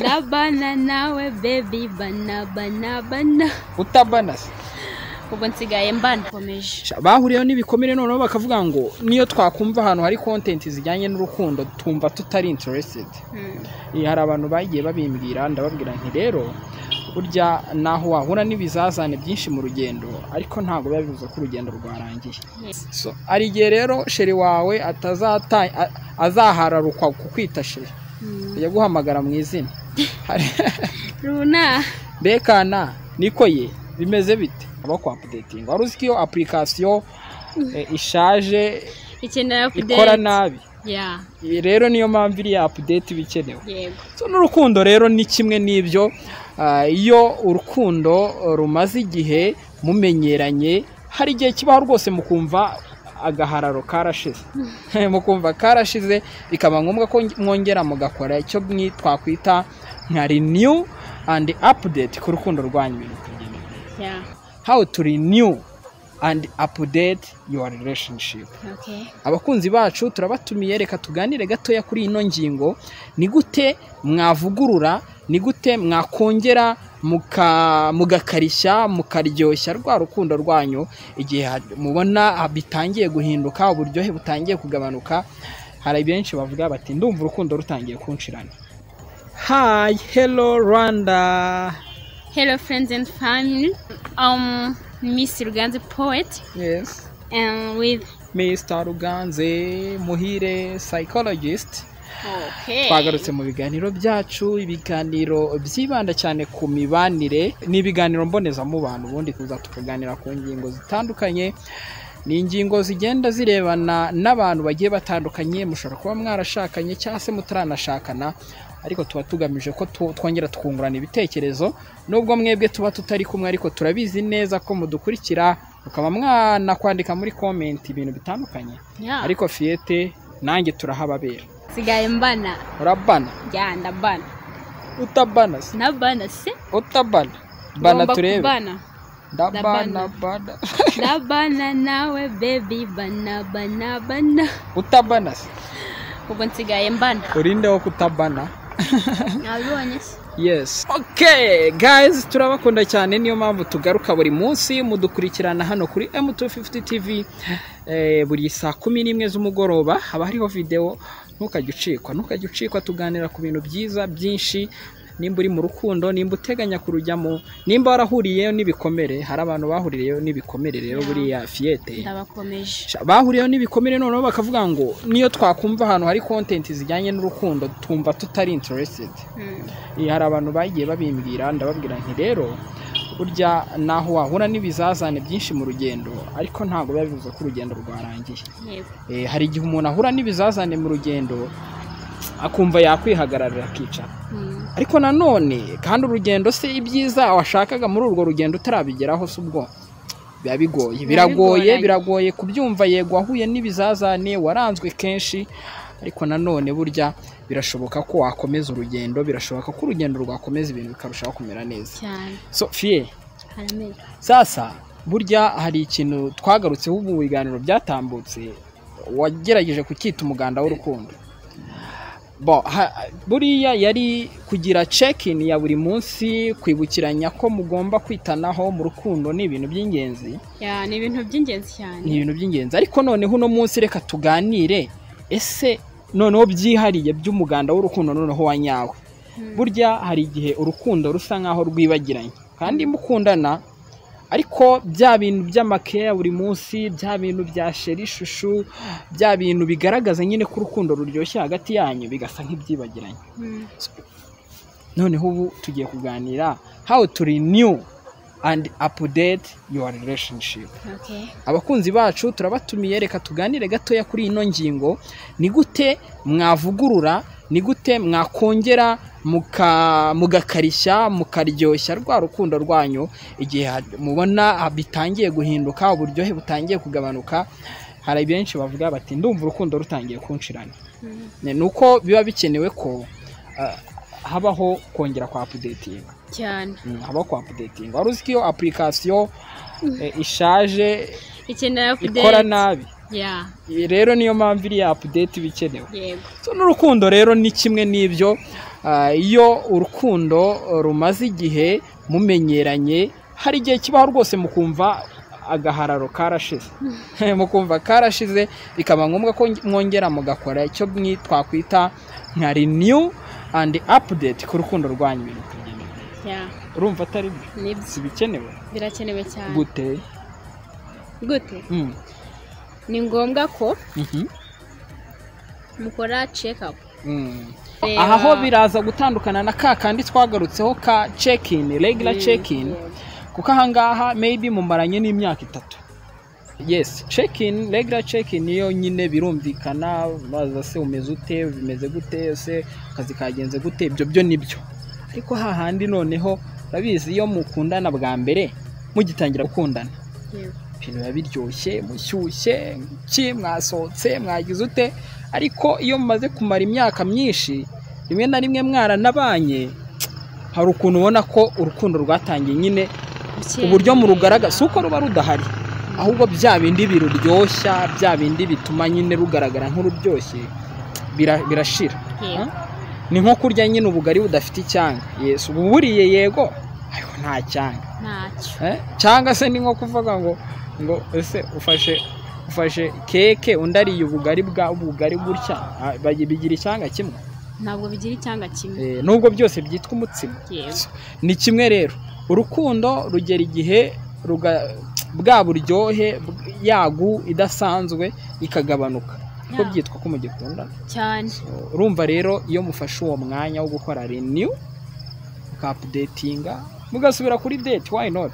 Ndabana nawe baby bana bana bana utabana se ubu nsigaye mbana komeje Sha, bahuriyeho n'ibikomere noneho bakavuga ngo niyo twakumva ahantu hari content zijyanye n'urukundo tumva tutari interested Eh, hari abantu bagiye babimbwira ndababwira nti rero burya naho wahura n'ibizazane byinshi mu rugendo ariko ntabwo biba bivuze ko urugendo rwarangiye so hari igihe rero sheri wawe atazata a- azahararukwa kukwita sheri yaguhamagara mu izina Hari- runa bekana niko ye bimeze bite aba ku apudetinga wari uzi ko iyo apurikasiyo eh, ishaje ikenera kudate ikora nabi ya Eh, rero niyo mpamvu iriya apudeti iba ikenewe yego So, n'urukundo rero ni kimwe n'ibyo ah, iyo urukundo eh, rumaze igihe mumenyeranye hari igihe kibaho rwose mukumva agahararo karashize mukumva karashize bikaba ngombwa ko mwongera mugakora icyo mwi- twakwita nka renew and update ku rukundo rwanyu ibintu bikagenda neza. ya how to renew and update your relationship okay abakunzi bacu turabatumiye reka tuganire gatoya kuri ino ngingo ni gute mwavugurura ni gute mwakongera muka- mugakarishya mukaryoshya rwa rukundo rwanyu igihe ha- mubona ha- bitangiye guhinduka uburyohe butangiye kugabanuka hari benshi bavuga bati ndumva urukundo rutangiye kunshirana hi hello rwanda hello friends and family um miss ruganzi poet yes and with mr ruganze muhire psychologist okay twagarutse mu biganiro byacu ibiganiro byibanda cyane ku mibanire ni ibiganiro mbonezamubano ubundi tuza tukaganira ku ngingo zitandukanye ni ingingo zigenda zirebana n'abantu bagiye batandukanye mushobora kuba mwarashakanye cyangwa se mutaranashakana ariko tuba tugamije ko tu- twongera twungurana ibitekerezo nubwo mwebwe tuba tutari kumwe ariko turabizi neza ko mudukurikira mukaba mwanakwandika muri komenti ibintu bitandukanye Yeah. ariko fiyete nanjye turahababera sigaye mbana urabana ya ndabana utabana se nabana se utabana bana Ngomba turebe kubana. ndabana Ndabana. bana ndabana nawe baby bana bana bana utabana se ubu nsigaye mbana urindeho kutabana nabibonye se yes okay guys turabakunda cyane niyo mpamvu tugaruka buri munsi mudukurikirana hano kuri M250 TV eh, buri saa kumi n'imwe z'umugoroba haba hariho video ntukajya ucikwa ntukajya ucikwa tuganira ku bintu byiza byinshi nimba uri mu rukundo nimba uteganya kurujyamo nimba warahuriyeyo n'ibikomere hari abantu bahuriyeyo n'ibikomere rero buriya fiyete ndabakomeje Sha- bahuriyeho n'ibikomere noneho bakavuga ngo niyo twakumva ahantu hari content zijyanye n'urukundo tumva tutari interested Mm. Eh, hari abantu bagiye babimbwira ndababwira nti rero burya naho wahura n'ibizazane byinshi mu rugendo ariko ntabwo biba bivuze ko urugendo rwarangiye yego Eh, hari igihe umuntu ahura n'ibizazane mu rugendo akumva yakwihagararira akicara Mm. ariko nanone kandi urugendo se ibyiza washakaga muri urwo rugendo utarabigeraho si ubwo biba bigoye Biba biragoye bigoranye. biragoye kubyumva yego wahuye n'ibizazane waranzwe kenshi ariko nanone burya birashoboka ko wakomeza urugendo birashoboka ko urugendo rwakomeza ibintu bikarushaho kumera neza cyane so fiye haramera sasa burya hari ikintu twagarutseho ubu mu biganiro byatambutse wagerageje kucyita umuganda w'urukundo Bo, ha- buriya yari kugira check-in ya buri munsi kwibukiranya ko mugomba kwitanaho mu rukundo ni ibintu by'ingenzi ya ni ibintu by'ingenzi cyane ni ibintu by'ingenzi ariko noneho uno munsi reka tuganire ese noneho byihariye by'umuganda w'urukundo noneho wa nyawe Mm. burya hari igihe urukundo rusa nk'aho rwibagiranye kandi mukundana ariko bya bintu by'amakaye ya buri munsi bya bintu bya sheri ishushu bya bintu bigaragaza nyine ko urukundo ruryoshye hagati yanyu bigasa nk'ibyibagiranye Mm. noneho ubu tugiye kuganira how to renew and update your relationship okay abakunzi bacu turabatumiye reka tuganire gatoya kuri ino ngingo ni gute mwavugurura ni gute mwakongera muka- mugakarishya mukaryoshya rwa rukundo rwanyu igihe ha- mubona ha- bitangiye guhinduka uburyohe butangiye kugabanuka hari benshi bavuga bati ndumva urukundo rutangiye kunshirana Mm. Ne- ni uko biba bikenewe ko ah, habaho kongera kwa apudetinga cyane habaho kwa apudetinga wari uzi ko iyo apurikasiyo eh, ishaje ikenera kudate ikora nabi ya rero niyo mpamvu iriya apudeti iba ikenewe yego So, n'urukundo rero ni kimwe n'ibyo Ah, iyo urukundo rumaze igihe mumenyeranye hari igihe kibaho rwose mukumva agahararo karashize mukumva karashize bikaba ngombwa ko mwongera mugakora icyo mwi- twakwita nka renew and update ku rukundo rwanyu ibintu kugenda yeah, urumva atari byo nibyo si bikenewe birakenewe cyane gute gute Mm. ni ngombwa ko Mhm. mukora check up Mm. Reba- aha ho biraza gutandukana na ka kandi twagarutseho ka check-in regular Mm, check-in yeah. kuko ahangaha maybe mumaranye n'imyaka itatu yes check-in regular check-in niyo nyine birumvikana baza se umeze ute bimeze gute se akazi kagenze gute ibyo byo nibyo ariko hahandi noneho urabizi iyo mukundana bwa mbere mugitangira gukundana Yeah. ibintu biba biryoshye mushyushye ki mwasohotse mwagize ute ariko iyo mumaze kumara imyaka myinshi rimwe na rimwe mwaranabanye hari ukuntu ubona ko urukundo rwatangiye nyine uburyo murugaragaza si uko ruba rudahari ahubwo bya bindi biruryoshya bya bindi bituma nyine rugaragara nk'ururyoshye bira- birashira Yeah. ni nko kurya nyine ubugari budafite icyanga yesu ubu buriye yego ariko nta cyanga ntacyo Eh, cyangwa se ni nko kuvuga ngo ngo ese ufashe ufashe keke undi ariye ubugari bwa ubugari gutya ah, bagi- bigira icyanga kimwe ntabwo bigira icyanga kimwe Eh, nubwo byose byitwa umutsima yewe ni kimwe rero urukundo rugera igihe ruga bwa buryohe bw- yagu idasanzwe ikagabanuka ko Yeah. byitwa ko mugikundana cyane urumva rero iyo mufashe uwo mwanya wo gukora renew mukapudetinga mugasubira kuri date why not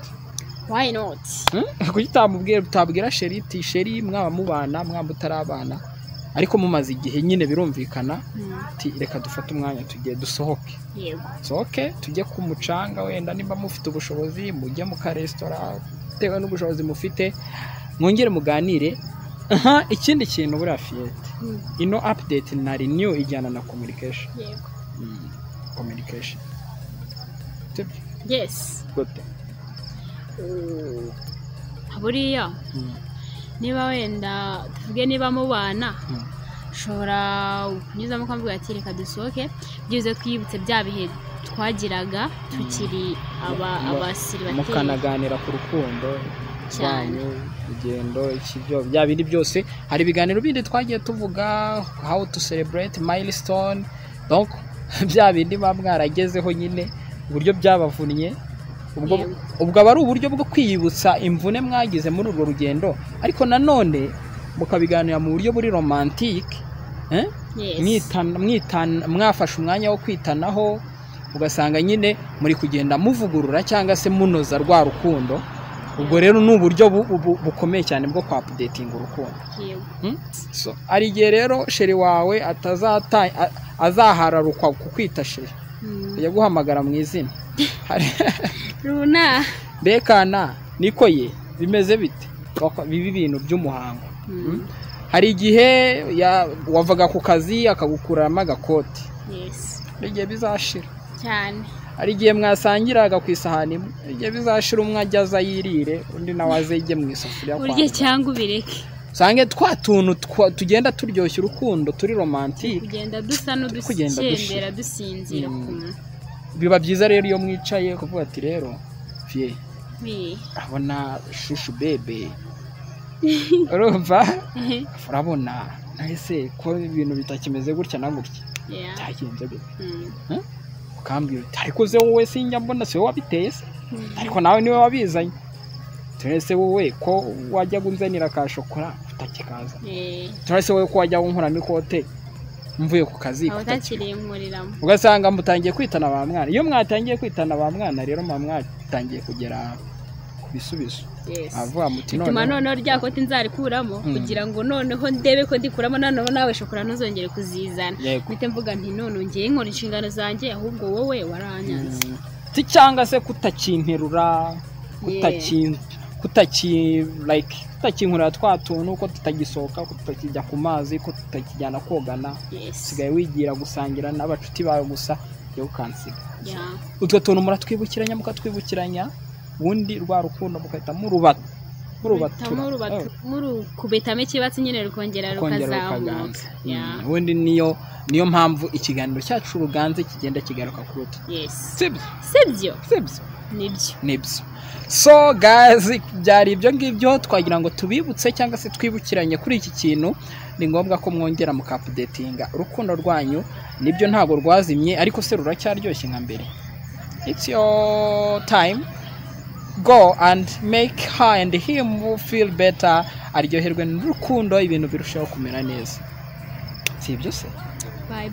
why not kuki utamubwira utabwira sheri uti sheri mwaba mubana mwaba utarabana ariko mumaze igihe nyine birumvikana Mm, uti reka dufate umwanya tugiye dusohoke yego dusohoke tujye ku mucanga wenda nimba mufite ubushobozi mujye mu karesitora bitewe n'ubushobozi mufite mwongere muganire aha ikindi kintu buriya fiyete Mm, ino update na renew ijyana na communication yego Mm, communication Sibyo? yes gute Uh, buriya Mm, niba wenda tuvuge niba mubana mm, ushobora kunyuzamo ukavuga ati reka dusohoke byibuze twibutse bya bihe twagiraga tukiri aba- Mu- abasiri batewe mukanaganira ku rukundo cyane wanyu urugendo iki byo bya bindi byose hari ibiganiro bindi twagiye tuvuga how to celebrate milestone donc bya bindi muba mwaragezeho nyine uburyo byabavunnye ubwo Yego. ubwo aba ari uburyo bwo kwiyibutsa imvune mwagize muri urwo rugendo ariko nanone mukabiganira mu buryo buri romantike eh? Yes. mwitana mwitana mwafashe umwanya wo kwitanaho ugasanga nyine muri kugenda muvugurura cyangwa se munoza rwa rukundo ubwo rero ni uburyo bu- bu- bukomeye cyane bwo kwa apudetinga urukundo Yego. So, hari igihe rero sheri wawe atazata a- azahararukwa ku kwita sheri Mm. ajya guhamagara mu izina Hari- runa mbekana niko ye bimeze bite Bako- bibi bintu by'umuhango Mm, hari igihe ya- wavaga ku kazi akagukuramo agakoti yes hari igihe bizashira cyane hari igihe mwasangiraga ku isahani imwe hari igihe bizashira umwe ajya aza yirire undi nawe aze yige mu isafuriya kwa urye cyangwa ubireke usange twa tuntu twa- tugenda turyoshya urukundo turi romantike kugenda dusa kugenda dushira. n'udusendera dusinzira Mm. ukuntu biba byiza rero iyo mwicaye kuvuga ati rero fiye Eh, urabona shushu bebe urumva urabona nahise ko ibintu bitakimeze gutya na gutya yeah. byagenze gutya Mm. ukambwira uti ariko se wowe sinjya mbona si wowe wabiteye se ariko nawe niwe wabizanye turese wowe ko wajya unzanira ka shokora utakikaza Eh, turese wowe ko wajya unkoramo ikote mvuye ku kazi aba kutakika- utakiriye nkuriramo ugasanga mutangiye kwitana ba mwana iyo mwatangiye kwitana ba mwana rero muba mwatangiye kugera ku bisubizo Yes. avuga muti bituma none noneho rya kote nzarikuramo Mm. kugira ngo noneho ndebe ko ndikuramo noneho nawe shokora ntuzongere kuzizana yego mpite mvuga nti none ngiye nkora inshingano zanjye ahubwo wowe waranyanze Mm. Si cyangwa se kutakinterura kutakin kutaki like kutakinkurira twa tuntu ko tutagisohoka ko tutakijya ku mazi ko tutakijyana kogana Yes. usigaye wigira gusangira n'abacuti bawe gusa rero ukansiga Yeah. utwo tuntu muratwibukiranya mukatwibukiranya ubundi rwa rukundo mugahita murubata murubatura murukubetamo ikibatsi nyine rukongera kongera rukazamuka rukaganza Yeah. Mm, ubundi niyo niyo mpamvu ikiganiro cyacu ruganze kigenda kigaruka ku ruti yes sibyo sibyo sibyo nibyo nibyo so gazi byari ibyo ngibyo twagira ngo tubibutse cyangwa se twibukiranye kuri iki kintu ni ngombwa ko mwongera mukapudetinga urukundo rwanyu nibyo ntabwo rwazimye ariko se ruracyaryoshye nka mbere it's your time go and make her and him feel better aryoherwe n'urukundo ibintu birushaho kumera neza si ibyo se bye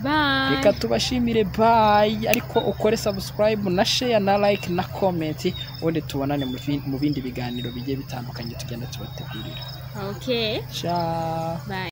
reka bye tubashimire bayi ariko ukore sabusikarayibu na sheya na layike na komenti ubundi tubonane mu bi- mu bindi biganiro bigiye bitandukanye tugenda tubategurira okay ciao bye